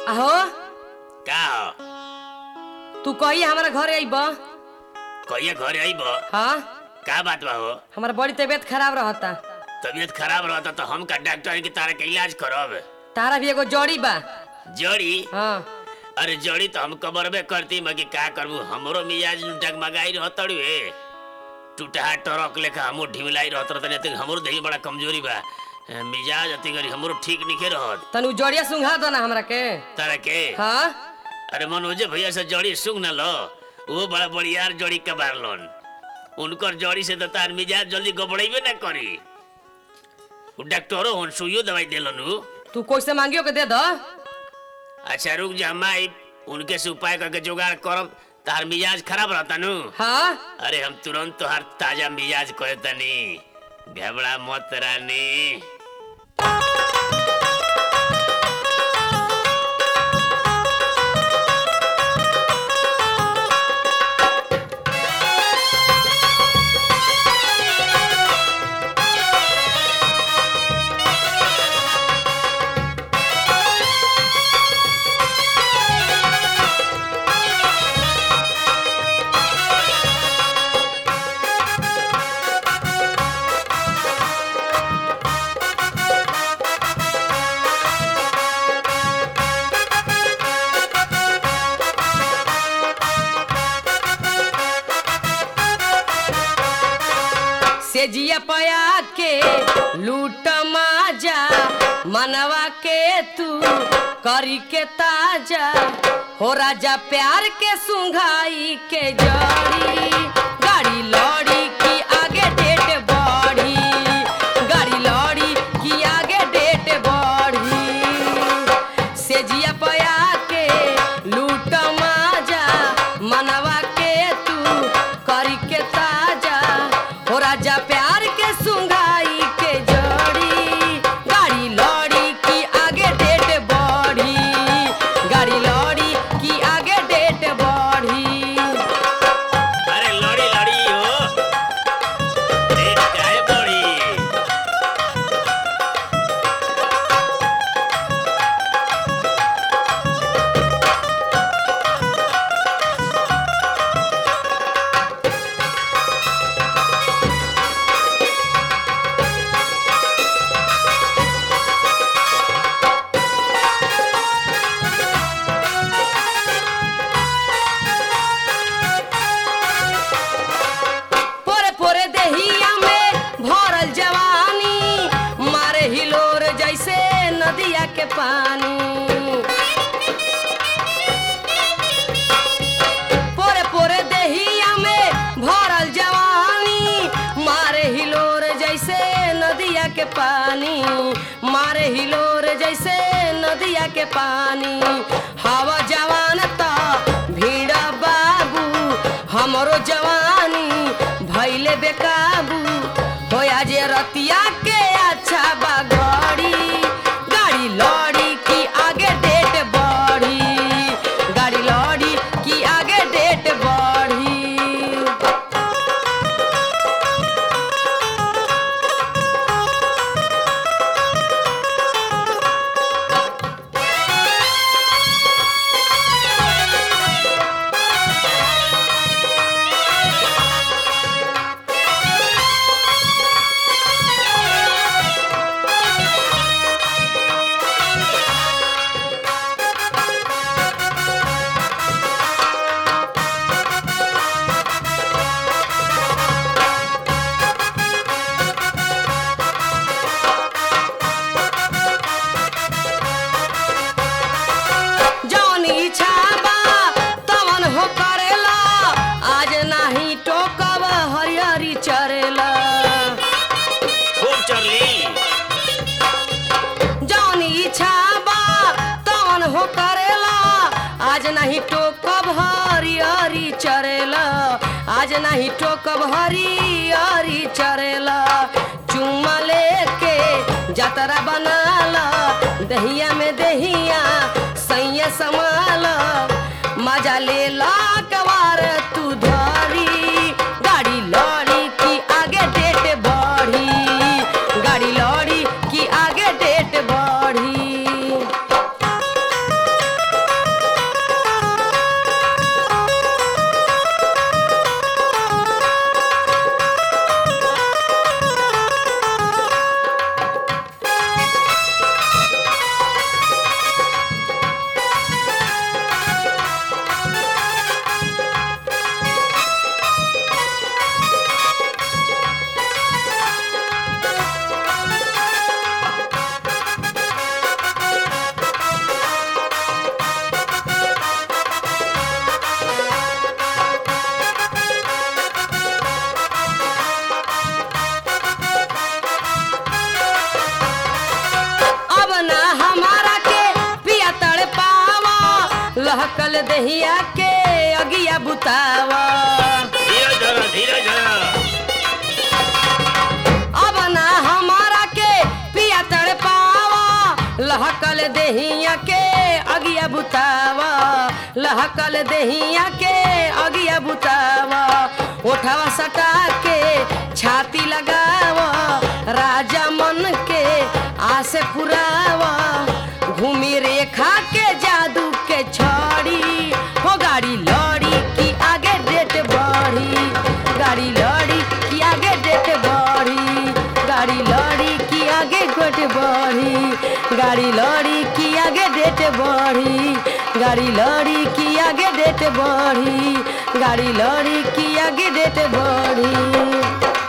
आहो का हो तू कही हमारा घरे अइब कहिए घरे आइब हाँ का बात बा हो हमारा बड़ी तबीयत खराब रहता तबीयत खराब रहता तो हम का डॉक्टर है कि तारा के इलाज करब तारा भी एगो जड़ी बा जड़ी हाँ अरे जड़ी तो हम कबरबे करती मगर का करबू हमरो मिजाज डगमगाई रहत रे टूटा टरक लेखा हमो ढिमलाई रहत रहत नहीं हमरो देही बड़ा कमजोरी बा अ, मिजाज अति गरी हमरो ठीक निखे रहत तनु जड़िया सुंघा दो ना हमरा के तारा के हाँ अरे मनोजे भैया से जड़ी सुंग न लो वो बड़ा बढ़ियार जड़ी कबार लोन उनकर जड़ी से तो तार मिजाज जल्दी गबड़ेबे न करी उ डॉक्टरो हन सुइयो दवाई देलन उ तू कैसे मांगियो के दे दो अच्छा रुक जा हम आई उनके से उपाय करके जुगाड़ करब तार मिजाज खराब रहता नु हाँ अरे हम तुरंत तोहार ताजा मिजाज कहे तनी घबरा मत रानी से जिया पया के लूट माजा मनवा के तू करी के ताजा हो राजा प्यार के सुंघाई के जड़ी गाड़ी लौड़ी की आगे डेट बढ़ी गाड़ी लौड़ी की आगे डेट बढ़ी से जिया पया के लूट माजा मनवा के तू करी के ताजा हो राजा प्यार के सुंघाई के जड़ी गाड़ी लौड़ी की आगे डेट बढ़ी गाड़ी लौड़ी की आगे डेट बढ़ी अरे लड़ी लड़ी हो रेट काहे बढ़ी पोरे पोरे देहिया में भरल जवानी मारे हिलोर जैसे नदिया के पानी पोरे पोरे देहिया में भरल जवानी मारे हिलोर जैसे नदिया के पानी मारे हिलोर जैसे नदिया के पानी हवा जवान त भीड़ बाबू हमरो जवानी भैले बेकाबू होया जे रतिया के अच्छा बा गड़ी गाड़ी लौड़ी की आगे डेट बढ़ी गाड़ी लौड़ी की आगे डेट बढ़ी जौन इच्छा बा तवन हो करेला आज नाही टोकब हरियरी चरेला खूब चरली जौन इच्छा बा तवन हो करेला आज नहीं टोकब हरियरी चरेला आज नहीं टोकब हरियरी चरेला चुम्मा लेके जतरा बनाला दहिया में दहिया सैया समाल मजा ले ला कवार तू धरी गाड़ी लौड़ी की आगे डेट बढ़ी गाड़ी लौड़ी की आगे डेट बढ़ी लहकल दहिया के अगिया बुतावा धीरे धरो धीरे धरो अब ना हमारा के पिया तड़ पावा लहकल दहिया के अगिया बुतावा लहकल दहिया के अगिया बुतावा उठावा सटा के छाती लगावा राजा मन के आसे पुरावा घूमी रेखा के जादू के छड़ी हो गाड़ी लड़ी की आगे डेट बढ़ी गाड़ी लड़ी की आगे डेट बढ़ी गाड़ी लड़ी की आगे गोट बढ़ी गाड़ी लड़ी की आगे डेट बढ़ी गाड़ी लड़ी की आगे डेट बढ़ी गाड़ी लड़ी की आगे डेट बढ़ी